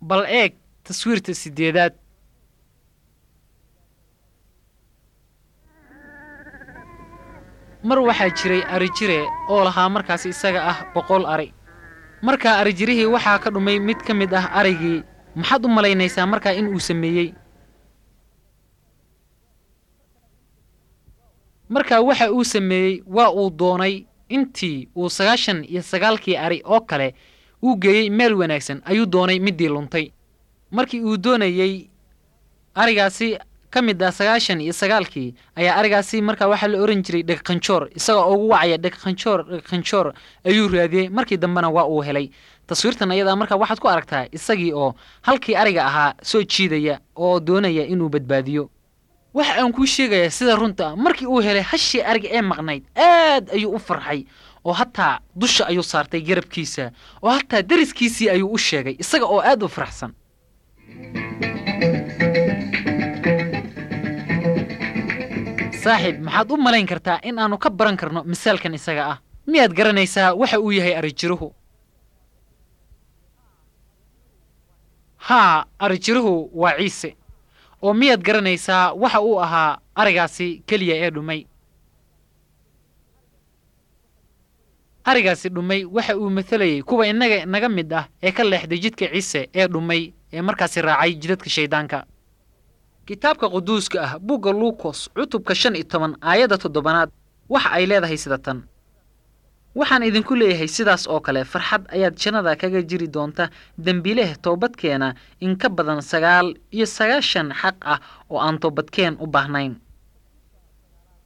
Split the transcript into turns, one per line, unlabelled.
bal eeg taswiirta siddeedaad mar waxaa jiray arijire oo lahaa markaas isaga ah boqol ari markaa arijirihii waxaa ka dhumay mid ka mid ah arigii maxaad u malaynaysaa markaa in uu sameeyey markaa waxa uu sameeyey waa uu doonay intii uu sagaashan iyo sagaalkii ari oo kale uu geeyey meel wanaagsan ayuu doonay middii luntay markii uu doonayey arigaasi ka mid ah sagaashan iyo sagaalkii ayaa arigaasi markaa waxaa la ohan jiray dhegqanjoor isagoo ugu wacaya dhegqanjoor dhegqanjoor ayuu raadiyey markii dambena waa uu helay taswiirtan ayadaa markaa waxaad ku aragtaa isagii oo halkii ariga ahaa soo jiidaya oo doonaya inuu badbaadiyo waxa aan kuu sheegayaa sida runta markii uu helay hashii ariga ee maqnayd aad ayuu u farxay oo hataa dusha ayuu saartay garabkiisa oo hataa deriskiisii ayuu u sheegay isaga oo aad u faraxsan saaxiib maxaad u malayn kartaa in aannu ka baran karno misaalkan isaga ah miyaad garanaysaa waxa uu yahay arijiruhu haa arijiruhu waa ciise oo miyaad garanaysaa waxa uu ahaa arigaasi keliya ee dhumay arigaasi dhumay waxa uu matelayey kuwa innaga naga mid ah ee ka leexday jidka ciise ee dhumay ee markaasi raacay jidadka shayddaanka kitaabka quduuska ah bugga luukos cutubka shan iyo toban aayadda toddobannaad waxa ay leedahay sida tan waxaan idinku leeyahay sidaas oo kale farxad ayaad jannada kaga jiri doonta dembileh toobadkeena in ka badan sagaal iyo sagaashan xaq ah oo aan toobadkeen u baahnayn